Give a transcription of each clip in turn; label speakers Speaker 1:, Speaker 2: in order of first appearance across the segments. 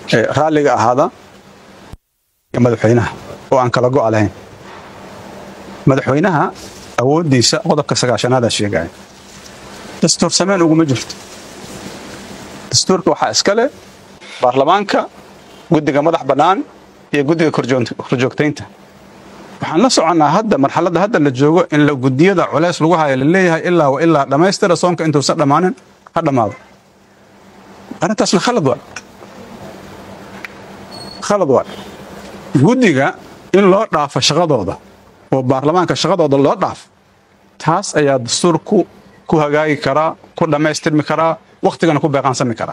Speaker 1: ee raalliga ahaada iyo madaxweynaha oo aan kala go'a lahayn madaxweynaha awooddiisa qodobka sagaashanaada sheegaya dastuur samayn uguma jirto dastuurka waxaa iska leh baarlamaanka guddiga madax bannaan iyo guddiga korjoon- korjoogtaynta waxaan la soconnaa hadda marxaladda hadda la joogo in la guddiyada culeys lagu hayo la leeyahay ilaa wa ilaa dhammaystira soonka intuusan dhammaanin ha dhammaado arrintaasna khalad waa khalad waa guddiga in loo dhaafo shaqadooda oo baarlamaanka shaqadooda loo dhaafo taas ayaa dastuurku ku hagaagi karaa ku dhammaystirmi karaa wakhtigana ku beeqaansami karaa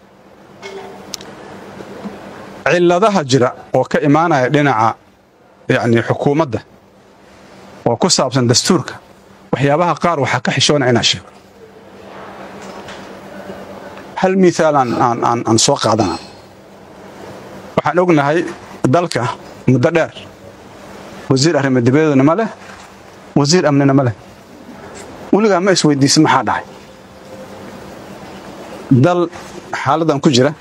Speaker 1: cilladaha jira oo ka imaanaya dhinaca yacni xukuumadda oo ku saabsan dastuurka waxyaabaha qaar waxaa ka xishoona inaa sheego hal miaal aan, aan, aan, aan soo qaadana waxaan ognahay dalka muddo dheer wasiir arrimo dibadeedna ma leh wasiir amnina ma leh weligaa ma isweydiisin maxaa dhacay dal xaaladdan ku jira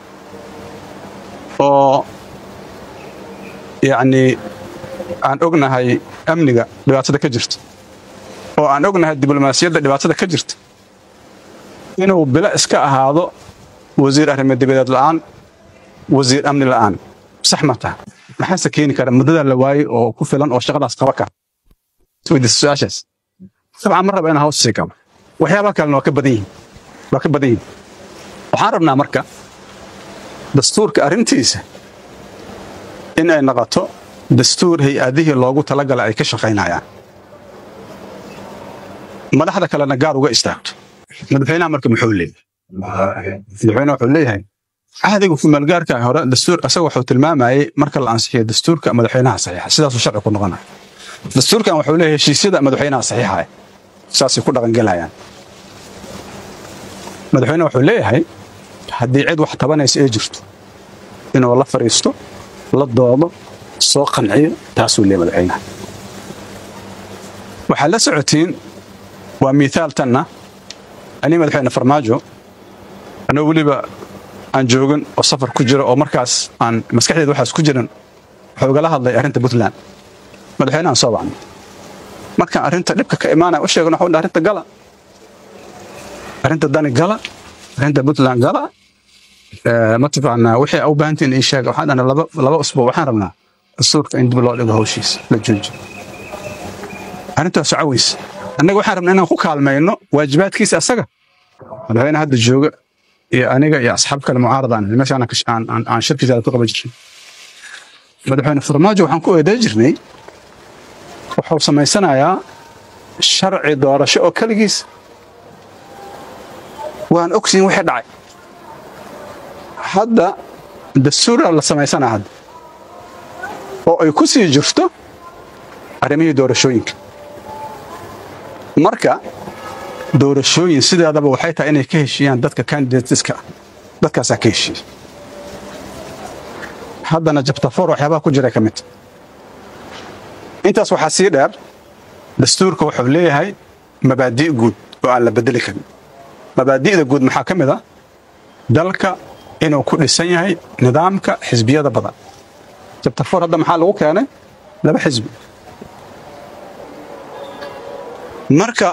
Speaker 1: oo yacni aan ognahay amniga dhibaatada ka jirta oo aan ognahay diblomaasiyadda dhibaatada ka jirta inuu bilo iska ahaado wasiir arrimo dibadeed la'aan wasiir amni la'aan sax ma taha maxaase keeni kara muddada la waayey oo ku filan oo shaqadaas qaba kara isweydiisa su-aashaas dabcan ma raba inaan hoos sii gabo waxyaabaha kalena waa ka badan yihiin waa ka badan yihiin waxaan rabnaa marka dastuurka arrintiisa in ay noqoto dastuur hay-adihii loogu talagalay ay ka shaqaynayaan madaxda kalena gaar uga istaagto madaxweynaha marka muxuu leeyahay madaxweyne wuxuu leeyahay cahdiga kumaalgaarka hore dastuur asaga wuxuu tilmaamayay marka la ansixiyo dastuurka madaxweynaha saxiixa sidaasuu sharci ku noqonaya dastuurkan wuxuu leeyahay heshiisyada madaxweynaha saxiixa saasay ku dhaqangelayaan madaxweyne wuxuu leeyahay haddii cid wax tabanaysa ay jirto inuu la fadhiisto la doodo soo qanciyo taasuu leeyahay madaxweynaha waxaad la socotiin waa miihaal tanna anii madaxweyne farmaajo anoo weliba aan joogin oo safar ku jira oo markaas aan maskaxdeeda waxaas ku jiran wuxuu igala hadlay arrinta puntland madaxweyne aan soo bacnay markaan arrinta dhibka ka imaanaya u sheegno waxuu arrinta gala arrinta dani gala arrinta puntland gala mataqaanaa wixii u baahantiin ii sheega waxaan dhahnay laba laba usbuuc waxaan rabnaa dastuurka in dib loo dhigo hawshiisa la joojiyo arrintaas socaweysa annaga waxaan rabnaa inaan ku kaalmayno waajibaadkiisa asaga madaxweyne hadda jooga iyo aniga iyo asxaab kale mucaarada aan meesha aan shirkisaada ku qaban jirnay madaxweyne farmaajo waxaan ku eeday jirnay wuxuu samaysanayaa sharci doorasho oo keligiis waan ogsiin wixii dhacay hadda dastuura la samaysanaa hadda oo ay ku sii jirto arrimihii doorashooyinka marka doorashooyin sideedaba waxay tahay inay ka heshiiyaan dadka candidateska dadkaasaa ka heshiiya haddana jabtafoor waxyaabaha ku jira ka mid intaas waxaa sii dheer dastuurka wuxuu leeyahay mabaadi' guud oo aan la bedeli karin mabaadi'da guud maxaa ka mid ah dalka inuu ku dhisan yahay nidaamka xisbiyada badan jabtafoor hadda maxaa lagu keenay laba xisbi marka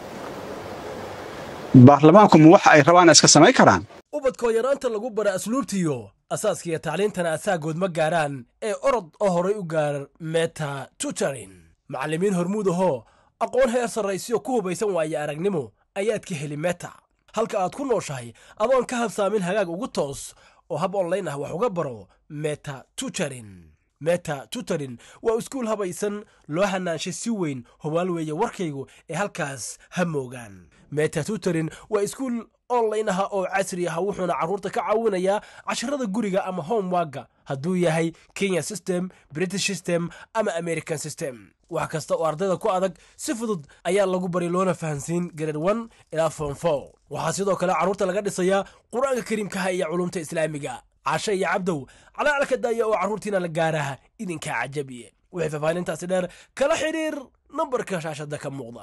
Speaker 1: baarlamaanku ma waxa ay rabaan iska samayn karaan
Speaker 2: ubadkoo yaraanta lagu bara asluubtiyo asaaskiiyo tacliintana asaagood ma gaaraan ee orod oo horay u gaar meta tutorin macallimiin hormuud ahoo aqoon heer sarraysiyo ku hubaysan waaye aragnimo ayaad ka heli meta halka aad ku nooshahay adoon ka habsaamin hagaag ugu toos oo hab onlayn ah wax uga baro meta tutorin meta tutorin waa iskuul habaysan loo hanaanshay si weyn hubaal weeye warkaygu ee halkaas ha moogaan meta tutorin waa iskuul online aha oo casri ah wuxuuna carruurta ka caawinayaa casharada guriga ama homewagga hadduu yahay kenya system british system ama american system wax kasta oo ardayda ku adag si fudud ayaa lagu bari loona fahansiin grade one ilaa form four waxaa sidoo kale carruurta laga dhisayaa qur-aanka kariimkaha iyo culumta islaamiga cashe iyo cabdow calaalka daaya oo carruurtiina la gaaraha idinkaa cajabiye wixii faahfaahintaasi dheer kala xidhiir nambarka shaashada ka muuqda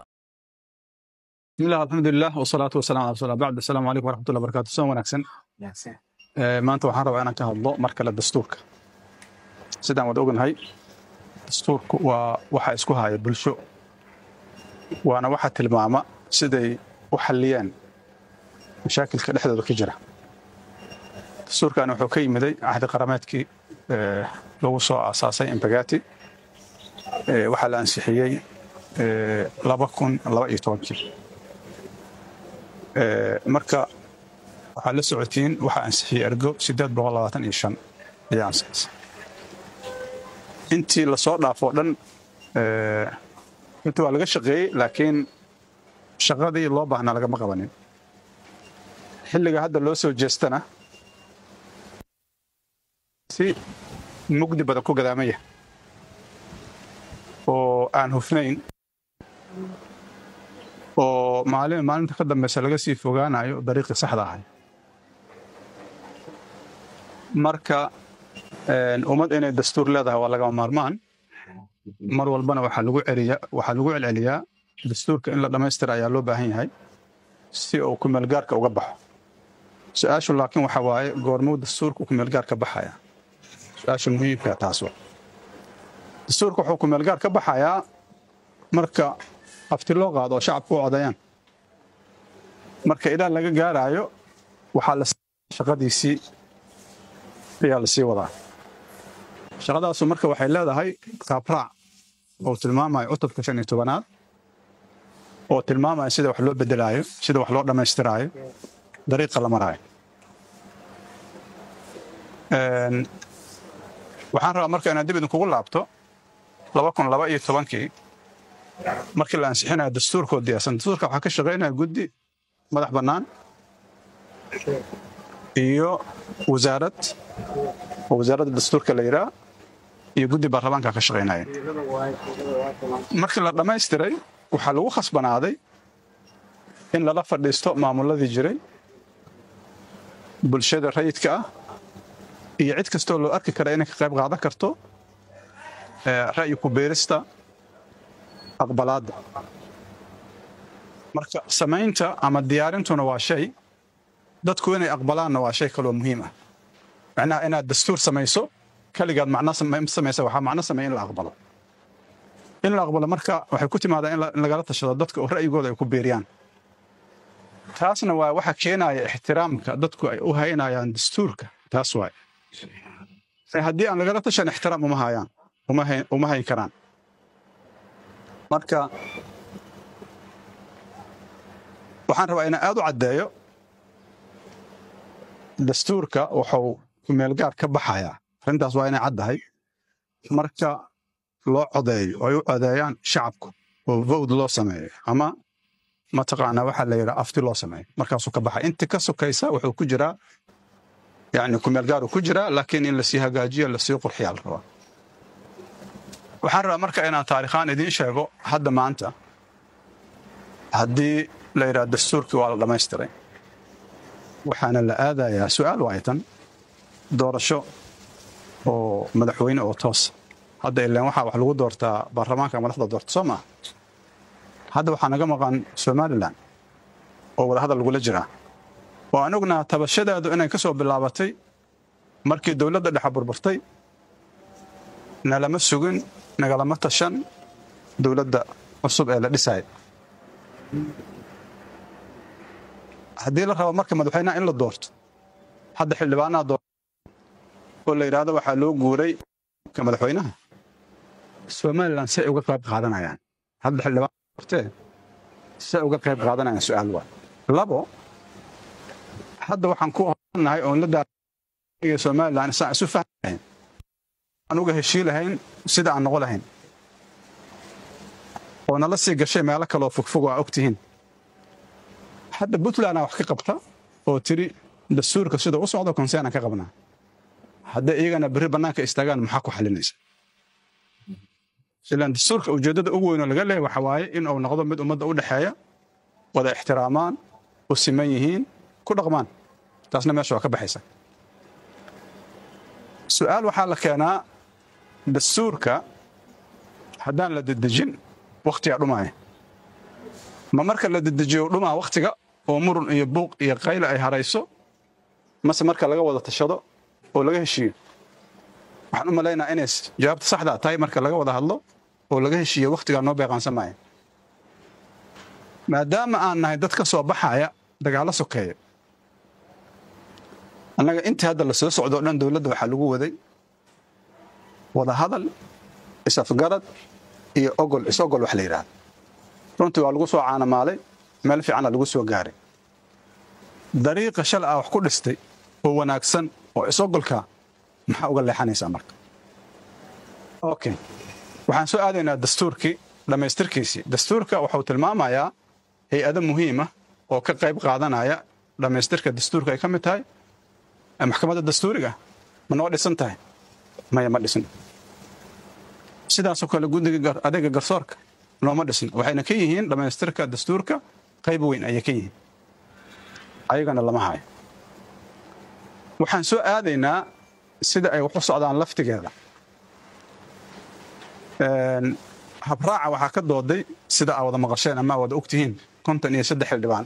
Speaker 1: bismillah alxamdulilah wasalaatu wasalaam ala rasuulillah bacd assalaamu calaykum waraxmatullahi wabarakatu soo wanaagsan maanta waxaan rabaa inaan ka hadlo mar kale dastuurka sidaan wada ognahay dastuurku waa waxa isku haya bulsho waana waxa tilmaama siday u xalliyeen mashaakilka dhexdooda ka jira dastuurkan wuxuu ka yimiday cahdi qarameedkii lagu soo aasaasay embagati waxaa la ansixiyey laba kun laba iyo tobankii marka waxaa la socotiin waxaa ansixiyey ergo siddeed boqol labaatan iyo shan ayaa ansixisay intii lasoo dhaafoo dhan inta waa laga shaqeeyey laakiin shaqadii loo baahnaa lagama qabanin xilliga hadda loo soo jeestana si mugdi badan ku gadaamaya oo aan hufnayn oo maalin maalinta ka dambeysa laga sii fogaanayo dariiqii saxda ahay marka ummad inay dastuur leedahay waa lagama maarmaan mar walbana waxaa lagu celiya waxaa lagu celceliyaa dastuurka in la dhammaystira ayaa loo baahan yahay si uu kumeelgaarka uga baxo su-aashu laakiin waxa waaye goormuu dastuurka kumeelgaarka baxaya su-aasha muhiimka taas wa dastuurka wuxuu kumeelgaar ka baxayaa marka afti loo qaado oo shacabku u codayaan marka ilaa laga gaaraayo waxaa la shaqadiisii ayaa la sii wadaa shaqadaasu marka waxay leedahay qaabraac oo tilmaamayo cutubka shan iyo tobanaad oo tilmaamaya sida wax loo bedelaayo sida wax loo dhammaystiraayo dariiqa la maraayo waxaan rabaa marka inaan dib idinkugu laabto laba kun laba iyo tobankii markii la ansixinayo dastuurkoo diyaarsan dastuurka waxaa ka shaqaynaya guddi madax bannaan iyo wasaarad oo wasaaradda dastuurka la yidhaah iyo guddi baarlamaanka ka shaqaynaya markii la dhammaystiray waxaa lagu khasbanaaday in lala fadhiisto maamuladii jiray bulshada rayidka ah iyo cid kastoo loo arki kara inay ka qayb qaadan karto ra'yi ku beerista aqbalaadda marka samaynta ama diyaarintuna waa shay dadku inay aqbalaanna waa shay kaloo muhiim ah macnaha inaad dastuur samayso keligaad macno samaysa waxaa macno sameeya in la aqbalo in la aqbalo marka waxay ku timaadaa in lagala tashado dadka oo ra'yigooda ay ku beeriyaan taasna waa waxa keenaya ixtiraamka dadku ay u haynayaan dastuurka taas waay haddii aan lagala tashan ixtiraam uma hayaan uma hayn karaan marka waxaan rabaa inaan aad u caddeeyo dastuurka wuxuu kumeelgaar ka baxayaa arrintaas waa inay caddahay marka loo codeeyo oo ay u codeeyaan shacabku oo vowd loo sameeyo ama mataqaanaa waxaa la yidhaha afti loo sameeyo markaasuu ka baxay inta ka sokaysa wuxuu ku jiraa yani kumeelgaaruu ku jiraa laakiin in lasii hagaajiyo lasii qurxiyaa la rabaa waxaan rabaa marka inaan taarikhaan idiin sheego hadda maanta haddii la yidhaha dastuurkii waa la dhammaystiray waxaana la aadayaa su'aal waaytan doorasho oo madaxweyne oo toos hadda ilaan waxaa wax lagu doortaa baarlamaanka madaxda doorta soo maaha hadda waxaa naga maqan somalilan oo wadahadal lagula jiraa oo aan ognaha tabashadeedu inay ka soo bilaabatay markii dowladda dhexa burburtay nalama sugin nagalama tashan dowladda cusub ee la dhisaya haddii la rabo marka madaxweynaha in la doorto hadda xildhibaanaha doorto oo la yidhaahdo waxaa loo guuray ka madaxweynaha somalilan say uga qayb qaadanayaan hadda xildhibaan doortee say uga qayb qaadanayaan su'aal waa labo hadda waxaan ku hornahay oon la daariga somalilan isaan isu fahmi lahayn aan uga heshii lahayn sida aan noqo lahayn oo nala sii gashay meelo kaleoo fogfog oo aa ogtihiin hadda puntlandaa wax ka qabta oo tiri dastuurka sida u socdo konseenaan ka qabnaa hadday iyagana berri bannaanka istaagaan maxaa ku xalinaysa ilaan dastuurka ujeeddada ugu weynoo laga leehay waxa waaye in uu noqdo mid ummadda u dhexeeya wada ixtiraamaan u siman yihiin ku dhaqmaan taasna meesha waa ka baxaysa su'aal waxaa la keenaa dastuurka haddaan la dedejin wakhtigaa dhumaaya ma marka la dedejiyo dhumaa wakhtiga oo murun iyo buuq iyo qayle ay harayso mase marka laga wada tashado oo laga heshiiyo waxaan u malaynaa inay jawaabta saxda tahay marka laga wada hadlo oo laga heshiiyo wakhtigaa noo beeqaansan maayo maadaama aan nahay dad ka soo baxaya dagaallo sokeeya annaga intii hadda la soo socdo o dhan dowladda waxaa lagu waday wada hadal is-afgarad iyo ogol is-ogol wax la yidhaahdo runtii waa lagu soo caanamaalay meel fiicana lagu soo gaaray dariiqa shal ah wax ku dhistay oo wanaagsan oo is-ogolka maxaa uga leexanaysaa marka okay waxaan soo aadaynaa dastuurkii dhammaystirkiisii dastuurka wuxuu tilmaamayaa hay-ado muhiima oo ka qayb qaadanaya dhammaystirka dastuurka ay ka mid tahay maxkamadda dastuuriga ma noo dhisan tahay maya ma dhisin sidaasoo kale guddiga adeega garsoorka nooma dhisin waxayna ka yihiin dhammaystirka dastuurka qayb weyn ayay ka yihiin ayagana lama hayo waxaan soo aadaynaa sida ay wax u socdaan laftigeeda habraaca waxaa ka dooday sida aa wada maqasheen ama aa wada ogtihiin konton iyo saddex xildhibaan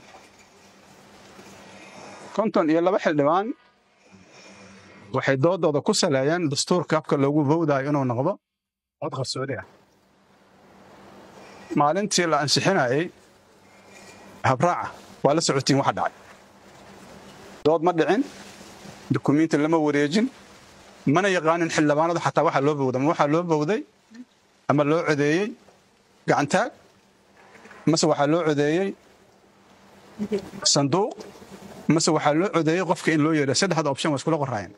Speaker 1: konton iyo laba xildhibaan waxay doodooda ku saleeyeen dastuurka habka loogu bowdaayo inuu noqdo cod qarsoodi ah maalintii la ansixinayay habraaca waa la socotiin waxa dhacay dood ma dhicin dukumiinti lama wareejin mana yaqaanin xildhibaanadu xataa waxaa loo bowda ma waxaa loo bowday ama loo codeeyey gacantaag mase waxaa loo codeeyey sanduuq mase waxaa loo codeeyey qofka in loo yeedho saddexda option waa iskula qoraayeen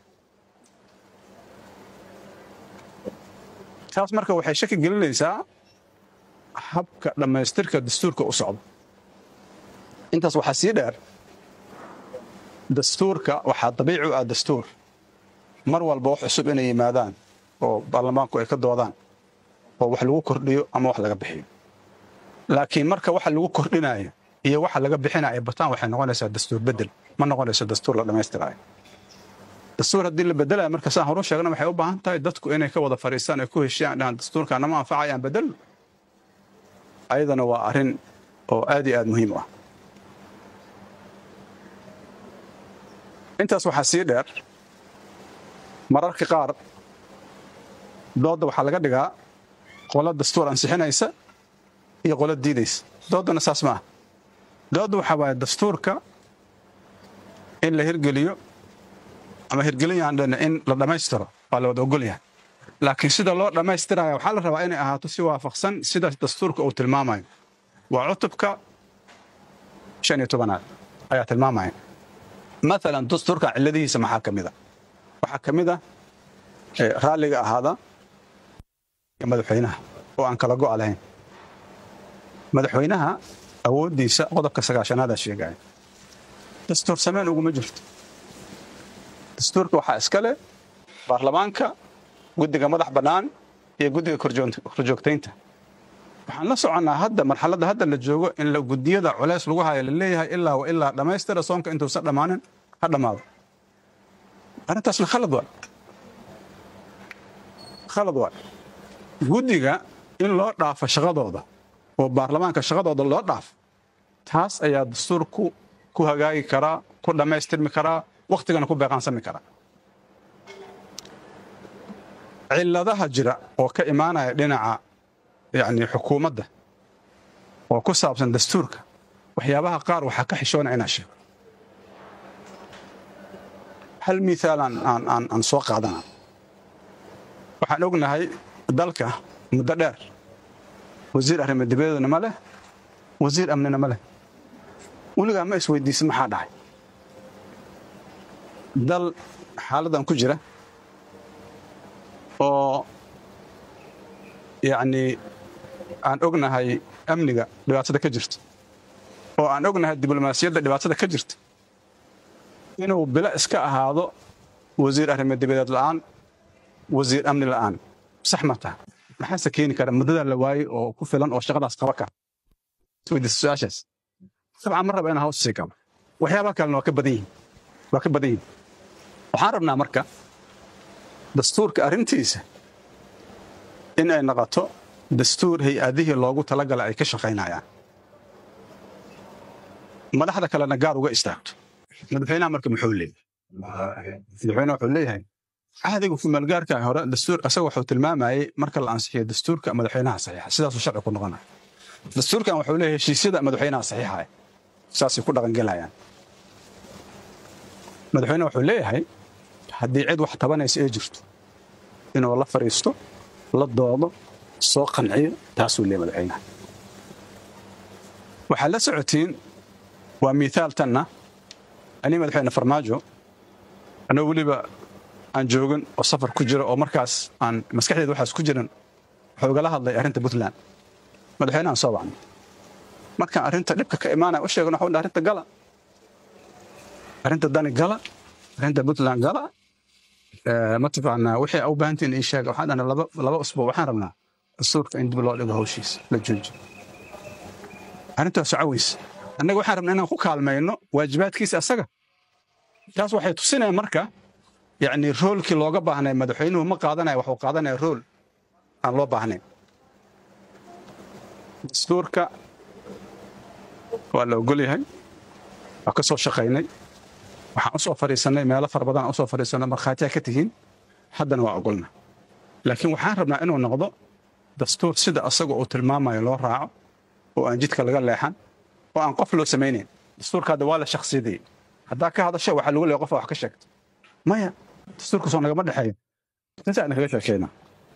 Speaker 1: taas marka waxay shaki gelinaysaa habka dhammaystirka dastuurka u socdo intaas waxaa sii dheer dastuurka waxaa dabiici u ah dastuur mar walba wax cusub inay yimaadaan oo baarlamaanku ay ka doodaan oo wax lagu kordhiyo ama wax laga bixiyo laakiin marka waxa lagu kordhinayo iyo waxa laga bixinayo bataan waxay noqonaysaa dastuur bedel ma noqonayso dastuur la dhammaystiraayo dastuur haddii la bedelayo marka saan horu sheegna waxay u baahan tahay dadku inay ka wada fadhiistaan ay ku heshiyaan dhahan dastuurka nama anfacayaan bedelno ayadana waa arrin oo aad iyo aad muhiim u ah intaas waxaa sii dheer mararka qaar doodda waxaa laga dhigaa qolo dastuur ansixinaysa iyo qolo diidaysa dooddana saas maaha doodda waxaa waaye dastuurka in la hirgeliyo ama hirgelin yaan dhana in la dhammaystiro waa la wada ogol yahay laakiin sida loo dhammaystiraya waxaa la rabaa inay ahaato si waafaqsan sida dastuurka uu tilmaamayo waa cutubka shan iyo tobanaad ayaa tilmaamaya maalan dastuurka cilladihiisa maxaa ka mida waxaa ka mid ah raalliga ahaada madaxweynaha oo aan kala go'a lahayn madaxweynaha awooddiisa qodobka sagaashanaada sheegaya dastuur samayn uguma jirto dastuurka waxaa iska leh baarlamaanka guddiga madax bannaan iyo guddiga korjoogtaynta waxaan la soconnaa hadda marxaladda hadda la joogo in guddiyada culeys lagu hayo la leeyahay ilaa wa ilaa dhammaystira soonka intuusan dhammaanin ha dhammaado arrintaasna khalad waa khalad waa guddiga in loo dhaafo shaqadooda oo baarlamaanka shaqadooda loo dhaafo taas ayaa dastuurku ku hagaagi karaa ku dhammaystirmi karaa wakhtigana ku beeqaansami karaa cilladaha jira oo ka imaanaya dhinaca yacni xukuumadda oo ku saabsan dastuurka waxyaabaha qaar waxaa ka xishoona inaa sheego hal miaal aan soo qaadana waxaan ognahay dalka muddo dheer wasiir arrimo dibadeedna ma leh wasiir amnina ma leh weligaa ma isweydiisa maxaa dhacay dal xaaladdan ku jira oo yacnii aan ognahay amniga dhibaatada ka jirta oo aan ognahay diblomaasiyadda dhibaatada ka jirta inuu bilo iska ahaado wasiir arrimo dibadeed la'aan wasiir amni la'aan sax ma taha maxaase keeni kara muddadaa la waayey oo ku filan oo shaqadaas qaba kara isweydiisa su-aashaas dabcan ma raba inaan hoos sii galo waxyaabaha kalena waa ka badan yihin waa ka badan yihin waxaan rabnaa marka dastuurka arrintiisa in ay noqoto dastuur hay-adihii loogu talagala ay ka shaqaynayaan madaxda kalena gaar uga istaagto madaxweynaha marka muxuu leeyahy madaxweyne wuxuu leeyahay cahdiga kumaalgaarka hore dastuur asaga wuxuu tilmaamayay marka la ansixiyo dastuurka madaxweynaha saxiixa sidaasuu sharci ku noqonaya dastuurkan wuxuu leeyahay heshiisyada madaxweynaha saxiixa saasay ku dhaqangelayaan madaxweyne wuxuu leeyahay haddii cid wax tabanaysa ee jirto inuu la fariisto la doodo soo qanciyo taasuu leeyahay madaxweynaha waxaad la socotiin waa miithaal tanna anii madaxweyne farmaajo anoo weliba aan joogin oo safar ku jiro oo markaas aan maskaxdeeda waxaas ku jiran wuxuu igala hadlay arrinta puntland madaxweynahan soo wacnay markaan arrinta dhibka ka imaanaya u sheegan waxuu arrinta gala arrinta dani gala arrinta puntland gala mataqaanaa wixii u baahantiin ii sheega waxaan dhahnay laba laba usbuuc waxaan rabnaa dastuurka in dib loo dhigo hawshiisa la joojiyo arrintaas socaweysa annaga waxaan rabnaa inaan ku kaalmayno waajibaadkiisa asaga taas waxay tusinayaan marka yacni roolkii looga baahnay madaxweynuhu ma qaadanaya waxuu qaadanaya rool aan loo baahnayn dastuurka waa la ogol yahay waa ka soo shaqaynay waxaan u soo fadhiisannay meelo fara badan aan usoo fadhiisannay markhaatiyaa ka tihiin haddana waa ogolna laakiin waxaan rabnaa inuu noqdo dastuur sida asaga uu tilmaamayo loo raaco oo aan jidka laga leexan oo aan qof loo samaynayn dastuurka hadda waa la shakhsiyadayey haddaa ka hadasho waxaa lagu leeya qofa wax ka sheegto maya dastuurka soo nagama dhexeeyo intaan kaga sheekeynaa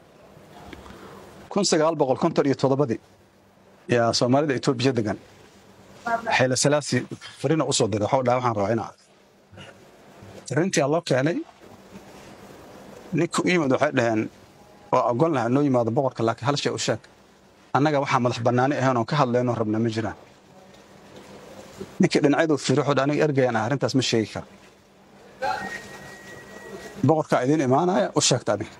Speaker 1: kun sagaal boqol konton iyo toddobadii yaa soomaalida etoobiya degan xayla salaasi farina u soo diray waxuu dhaha waxaan rabaa inaa arrintii loo keenay ninka u yimid waxay dhaheen waa ogon lahaa noo yimaado boqorka laakiin hal shay u sheeg annaga waxaa madax bannaani ahayn oon ka hadlaynoo rabna ma jiraan ninkii dhinacyaduu fiiri wuxuu dha aniga ergayaan ah arrintaas ma sheegi kara boqorkaa idiin imaanaya u sheegta adiga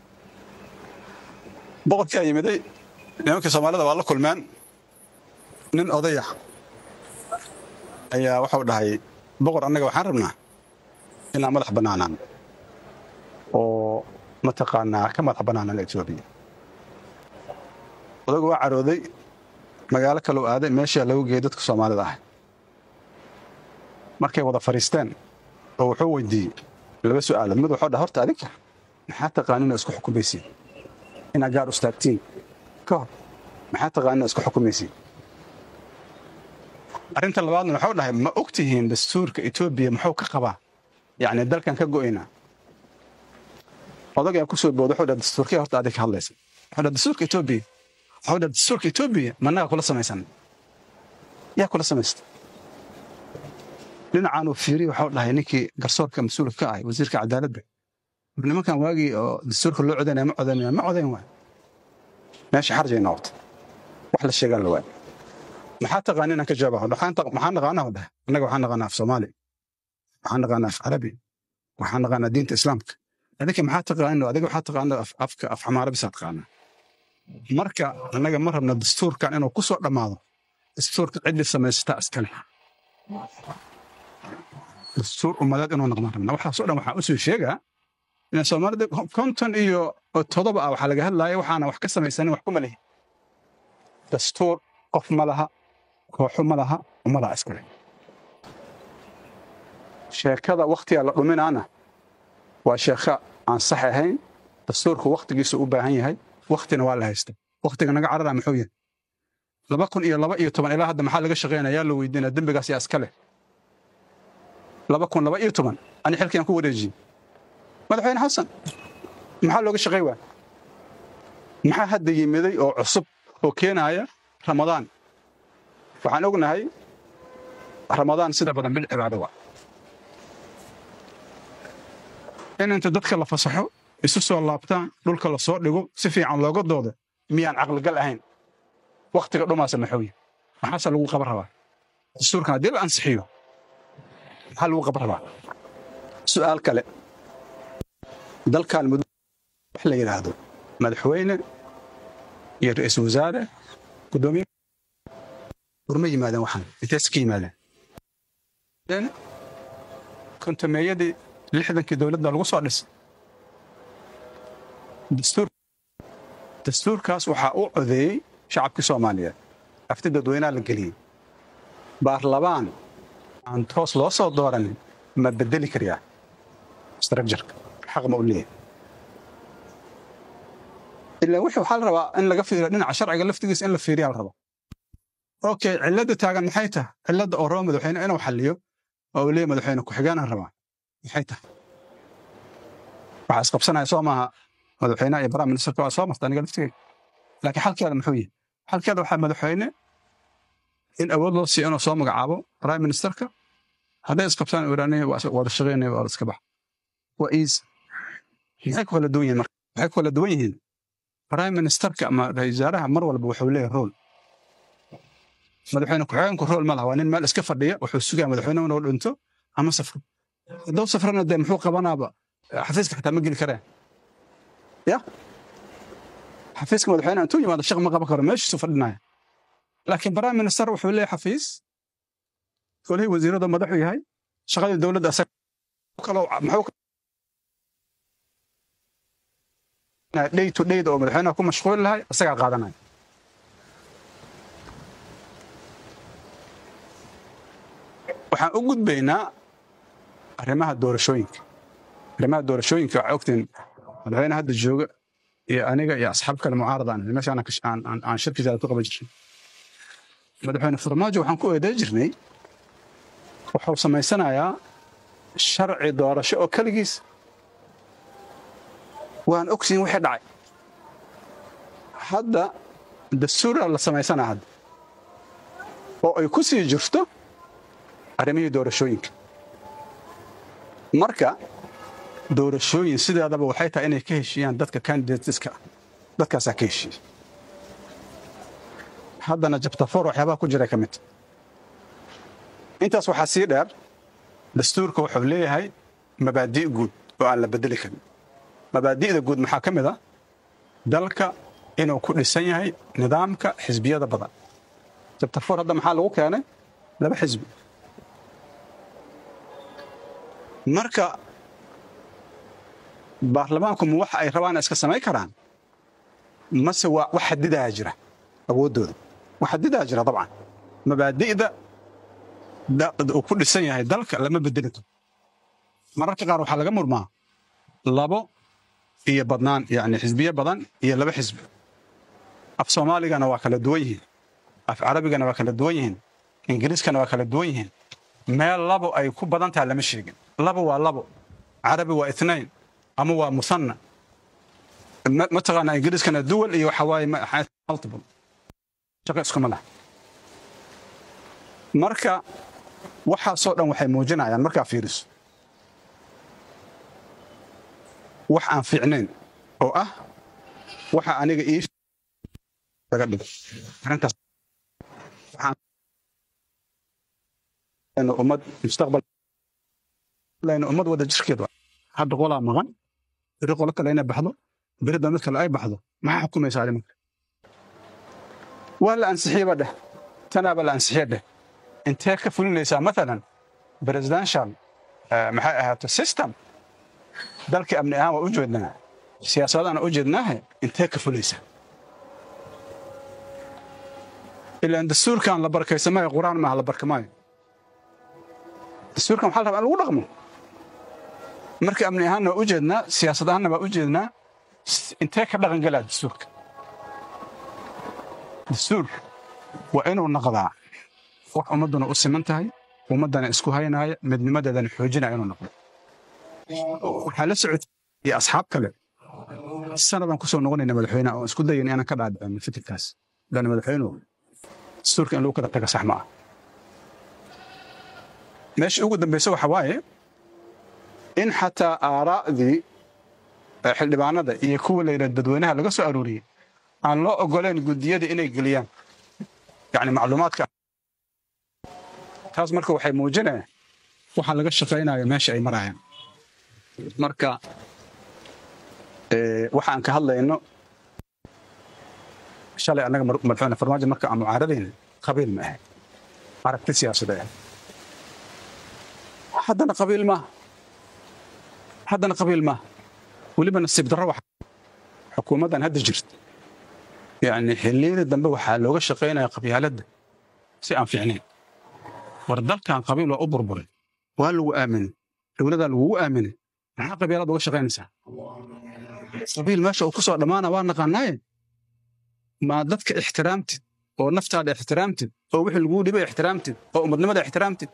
Speaker 1: boqorkii aa yimiday nimankii soomaalida waa la kulmeen nin odaya ayaa waxau dhahay boqor annaga waxaan rabnaa inaan madax bannaanaan oo mataqaanaa ka madax bannaanaan etoobiya odagu waa carooday magaalo kaleu aaday meeshaa lagu geeyey dadka soomaalida ah markay wada fadhiisteen oo wuxuu weydiiyey laba su'aalood mid wuxuu dhaha horta adinka maxaa taqaanina isku xukumaysiin inaad gaar ustaagtiin ka hor maxaa taqaanina isku xukumaysiin arrinta labaadna wuxuu dhahay ma og tihiin dastuurka etoobiya muxuu ka qabaa yacni dalkan ka go'aynaa odagaa ku soo booda wuxuu dhaha dastuurkee horta adig ka hadlaysa wuxuu dhaha dastuurka etoobiya wuxuu dhaha dastuurka etoobiya managa kula samaysan yaa kula samaysta dhinacaan uu fiiriy waxuu dhahay ninkii garsoorka mas-uulka ka ahay wasiirka cadaaladda war nimankan waagii oo dastuurka loo codaynaya ma codaynaya ma codayn waay meesha xarjay noqotay wax la sheegaan la waay maxaa taqaani inaan ka jawaaba maxaa naqaanaa dhahay annaga waxaan naqaanaa af soomaali waxaan naqaanaa af carabi waxaan naqaanaa diinta islaamka adinka maxaa taqaanino adiga waxaa taqaana afka af xamaara bisaa taqaanaa marka annaga ma rabna dastuurkan inuu ku soo dhammaado dastuurka ciddii samaysataa iskale dastuur ummadeed inuu noqdaan rabna waxaasoo dhan waxaa usoo sheegaa in soomaalida konton iyo todoba ah waxaa laga hadlaaya waxaana wax ka samaysanin wax kuma lihi dastuur qof ma laha kooxo ma laha ummadaa iskale sheekada wakhtiga la dhuminaana waa sheeko aan sax ahayn dastuurku wakhtigiisu u baahan yahay wakhtina waa la haysta wakhtiga naga carara muxuu yahay laba kun iyo laba iyo toban ilaa hadda maxaa laga shaqaynaya yaa la weydiinaya dembigaas yaa iska leh laba kun laba iyo toban ani xilkiyaan ku wareejiyey madaxweyne xasan maxaa looga shaqay waa maxaa hadda yimiday oo cusub oo keenaya ramadaan waxaan ognahay ramadaan sida badan bil cibaado waa in inta dadka la fasaxo isu soo laabtaan dhulka la soo dhigo si fiican looga doodo miyaan caqligal ahayn wakhtiga dhumaasa maxooye maxaase lagu qaban rabaa dastuurkan haddii la ansixiyo maxaa lagu qaban rabaa su'aal kale dalkan muddo wax la yidhaahdo madaxweyne iyo ra'iisul wasaare guddoomiye urma yimaadeen waxaan intees ka yimaadeen kontameeyadii lixdankii dowladda lagu soo dhisay dastuur dastuurkaas waxaa u codeeyey shacabkii soomaaliyeed afti dadweynaha la geliyey baarlabaan aan toos loo soo dooranin ma bedeli karayaa structureka xaq ma u leeyahay ilaa wixii waxaa la rabaa in laga fiiriyo dhinaca sharciga laftigiisa in la fiiriyaa la rabaa okay cilladda taagan maxay tahay cilladda oo raba madaxweyne inuu xalliyo oo uu leeyahay madaxweyne ku-xigeenaan rabaa maxay tahay waxaa isqabsanaya soo maaha madaxweynaha iyo prime ministerka waa soo marta aniga laftigeyga laakiin xalkeeda muxuu yahay xalkeeda waxaa madaxweyne in awood loo siiyo inuu soo magacaabo prime ministerka hadday isqabsaan iraaniya wada shaqeynaya waa iska bax waa easy maxay ku kala duwan yihiin marka waxay ku kala duwan yihiin prime ministerka ama ra-iisul wasaaraha mar walba wuxuu leeyahay role madaxweyne ku-xigeenku role ma laha waa nin meel iska fadhiya wuxuu sugaya madaxweyne inuu dhinto ama safro hadduu safrana dee muxuu qabanaaba xafiiska xitaa ma geli kareen ya xafiiska madaxweyne intuu yimaado shaq ma qaban karo meeshiisu fadhinaya laakiin prime minister wuxuu leeyahay xafiis kolihii wasiirada madaxu yahay shaqadii dowladda asaga kaloo muxuu day to day oo madaxweynaha ku mashquuli lahay isagaa qaadanaya waxaan u gudbaynaa arrimaha doorashooyinka arrimaha doorashooyinka waxaa ogtiin madaxweyne hadda jooga iyo aniga iyo asxaab kale mucaarada aan meesha aan shirkiisa ku qaban jirnay madaxweyne farmaajo waxaan ku eeday jirnay wuxuu samaysanayaa sharci doorasho oo keligiis waan ogsiin wixii dhacay hadda dastuura la samaysanaa hadda oo ay ku sii jirto arrimihii doorashooyinka marka doorashooyin sideedaba waxay tahay inay ka heshiiyaan dadka candidateska ah dadkaasaa ka heshiiya haddana jabtafoor waxyaabaha ku jira ka mid intaas waxaa sii dheer dastuurka wuxuu leeyahay mabaadi' guud oo aan la bedeli karin mabaadi'da guud maxaa ka mid ah dalka inuu ku dhisan yahay nidaamka xisbiyada badan jabtafoor hadda maxaa lagu keenay laba xisbi marka baarlamaanku ma waxa ay rabaan iska samayn karaan mase waa wax xadidaa jira awooddooda wax xadidaa jira dabcan mabaadi'da uu ku dhisan yahay dalka lama bedeli karo mararka qaar waxaa laga murmaa labo iyo badnaan yani xisbiye badan iyo laba xisbi af soomaaligana waa kala duwan yihiin af carabigana waa kala duwan yihiin ingiriiskana waa kala duwan yihiin meel labo ay ku badan tahay lama sheegin labo waa labo carabi waa itnayn ama waa musanna mataqaanaa ingiriiskana duwal iyo waxa waaye multiple shaqo iskuma laha marka waxaasoo dhan waxay muujinayaan markaa fiiriso wax aan fiicnayn oo ah waxa aniga ii laga dhigo arrintaas ummad mustaqbal ummad wada jirkeed hadda qolaa maqan beri qolo kale inay baxdo beri damid kale ay baxdo maxaa xukumaysaa arrimanka waa la ansixiyeba dheh tanaaba la ansixiye dheh intee ka fulinaysaa maalan presidential maxay ahaato system dalkii amni ahaan waa u jeednaa siyaasadaan u jeednaahe intee ka fulaysaa ilaan dastuurkan la barkaysamayo qur-aan maaha la barkamaayo dastuurkan waxaa la rabaa in lagu dhaqmo marka amni ahaanna waa u jeednaa siyaasad ahaanna waa u jeednaa intee ka dhaqan galaa dastuurka dastuur waa inuu noqdaa wax ummadduna u siman tahay ummaddana isku haynaaya midnimadeedana xoojinaya inuu noqdo waxaa la socotay iyo asxaab kale sanadaan ku soo noqonayna madaxweynaha oo isku dayan inaan ka dhaadhicin fikirkaas lana madaxweynuhu dastuurka in lagu kala taga sax ma ah meesha ugu dambaysa waxa waaye in xataa aaraa'dii xildhibaanada iyo kuwa layidhah dadweynaha laga soo arooriyey aan loo ogoleen guddiyada inay geliyaan yani macluumaadka taas marka waxay muujinayaan waxa laga shaqaynayo meesha ay marayaan marka waxaan ka hadlayno shalay annaga madaxweyne farmaajo marka aan mucaaradayna qabiil ma ahayn aragti siyaasadeed haddana qabiil maaha haddana qabiil maaha weliba nasiib darro wax xukuumaddan hadda jirta yani xilliyadii dambe waxaa looga shaqaynaya qabyaaladda si aan fiicnayn war dalkan qabiil waa u burburay waa lagu aaminay dowladaa lagugu aaminay maxaa qabiilada uga shaqaynaysaa qabiil meesha uu ku soo dhammaana waa naqaanaaye maa dadka ixtiraamtid oo naftaada ixtiraamtid oo wixii laguu dhibay ixtiraamtid oo ummadnimada ixtiraamtid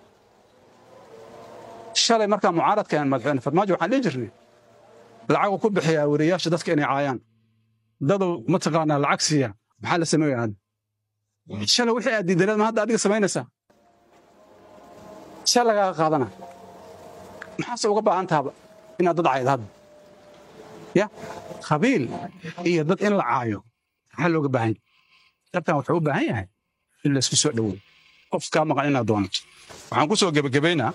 Speaker 1: shalay markaa mucaaradka aan madaxweyne farmaajo waxaan dhihi jirnay lacagu ku bixiyaa weriyaasha dadka inay caayaan dadow mataqaanaa lacag siiya maxaa la sameeya hadda shalay wixii aad diidaneed ma hadda adiga samaynaysaa shal lagaaga qaadana maxaase uga baahan tahaba inaad dad caayda hadda ya qabiil iyo dad in la caayo maxaa looga baahan yahay dabkan wuxuu u baahan yahay in laysku soo dhowow qof kaa maqan inaad doonato waxaan ku soo gebagabaynaa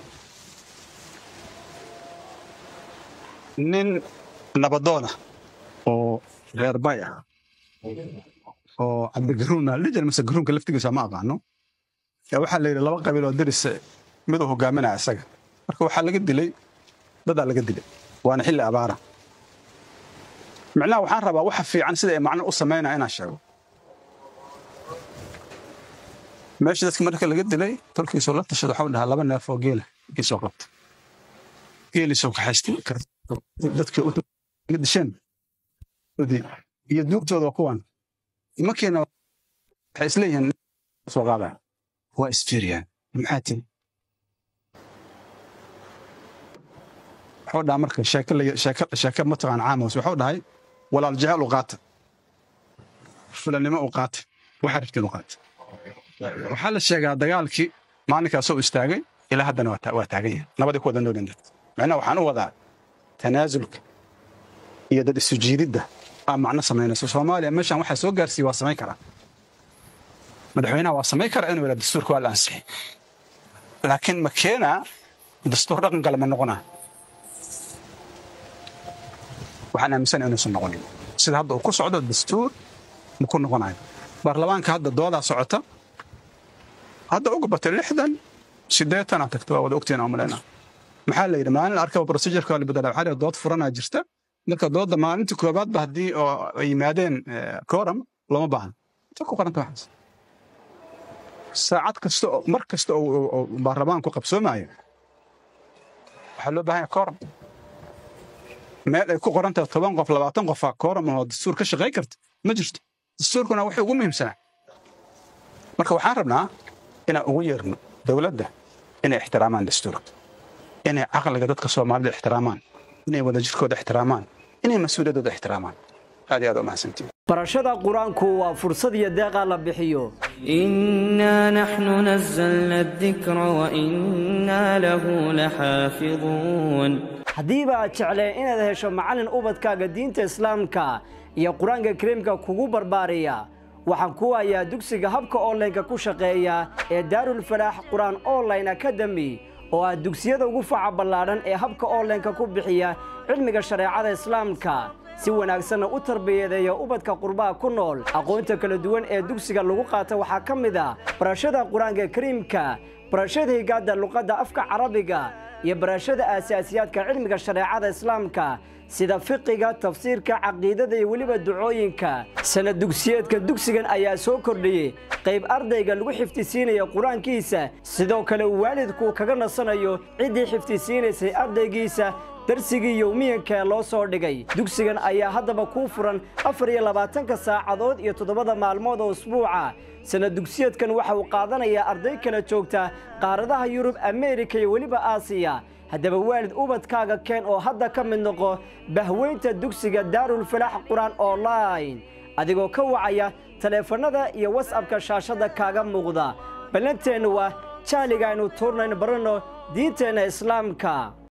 Speaker 1: nin nabadoona oo reer bay ah oo cabdigaruun aa lijir mase garuunka laftigiisa ma aqaano yaa waxaa la yidhi laba qabiil oo deris miduu hogaaminaya isaga marka waxaa laga dilay dadaa laga dilay waana xilli abaara micnaha waxaan rabaa waxa fiican sida ay macno u samaynaya inaan sheego meesha dadka marka laga dilay tolkiisoo la tashada waxau dhahaa laba neef oo geela kiisoo qabta geelisoo kaxaystay dadkii uga disheen iyo duugtooda waa kuwan imankiina waxay isleeyihiin soo qaadaya waa isfiiriyaan maxaa tiri waxuu dhaha marka sheeke mataqaan caamos waxuu dhahay walaal jecel u qaata fulanimo u qaata waxa rabtiin u qaata waxaa la sheegaa dagaalkii maalinkaasoo istaagay ilaa haddana waa taagan yahay nabadii ku wada noolin dadka macnaha waxaan u wadaa tanaasulka iyo dad isu jiididda aa macno samaynayso soomaaliya meeshaan waxaa soo gaarsiiya waa samayn karaa madaxweynaha waa samayn karaa inuu yidhaa dastuurka waa la ansixi laakiin ma keenaa dastuur dhaqan kale ma noqonaa waxaan aaminsana inuusan noqonin sida hadda uu ku socdo dastuur ma ku noqonayo baarlamaanka hadda doodaa socota hadda uga batay lixdan siddeetanaa tagta waa wada ogtiin aan malaynaa maxaa la yidhi maalin arkaba procedureka waa la bedela waxaa la dood furanaa jirta marka doodda maalintii koobaadba haddii oo ay yimaadeen kooram lama baahna inta ku qoranta waxaas saacad kasta oo mar kasta oo baarlamaanku qabsoomaayo waxaa loo baahan yahay kooram meel ay ku qoran tahay toban qof labaatan qofaa kooram oo dastuur ka shaqayn karta ma jirto dastuurkuna waxay ugu muhiimsanaa marka waxaan rabnaa inaan ugu yeerno dowladda inay ixtiraamaan dastuurka inay caqliga dadka soomaalida ixtiraamaan inay wadajirkooda ixtiraamaan inay mas-uuliyaddooda ixtiraamaan aad iyo aad u mahadsantiin
Speaker 3: barashada qur-aanku waa fursad iyo deeqaa la bixiyo
Speaker 4: إنا نحن نزلنا الذكر وإنا له لحافظون
Speaker 3: haddiiba aad jecleen inaad hesho macallin ubadkaaga diinta islaamka iyo qur-aanka kariimka kugu barbaariya waxaan ku hayaa dugsiga habka onlineka ku shaqeeya ee daarulfalaax qur-aan online academy oo ah dugsiyada ugu faca ballaadhan ee habka onlineka ku bixiya cilmiga shareecada islaamka si wanaagsanna u tarbiyadeeya ubadka qurbaha ku nool aqoonta kala duwan ee dugsiga lagu qaata waxaa ka mid a barashada qur-aanka kariimka barashada higaadda luqadda afka carabiga iyo barashada aasaasiyaadka cilmiga shareecada islaamka sida fiqiga tafsiirka caqiidada iyo weliba ducooyinka sanad dugsiyeedka dugsigan ayaa soo kordhiyey qayb ardayga lagu xifdisiinaya qur-aankiisa sidoo kale uu waalidku kaga nasanayo ciddii xifdisiinaysay ardaygiisa darsigii yowmiyanka ee loo soo dhigay dugsigan ayaa haddaba kuu furan afar iyo labaatanka saacadood iyo toddobada maalmood oo usbuuca sanad dugsiyeedkan waxa uu qaadanayaa arday kala joogta qaaradaha yurub ameerika iyo weliba aasiya haddaba waalid ubadkaaga keen oo hadda ka mid noqo bahweynta dugsiga daarulfalaax qur-aan online adigoo ka wacaya taleefannada iyo wasabka shaashadda kaaga muuqda ballanteennu waa jahliga aynu tuurnayno baranno diinteenna islaamka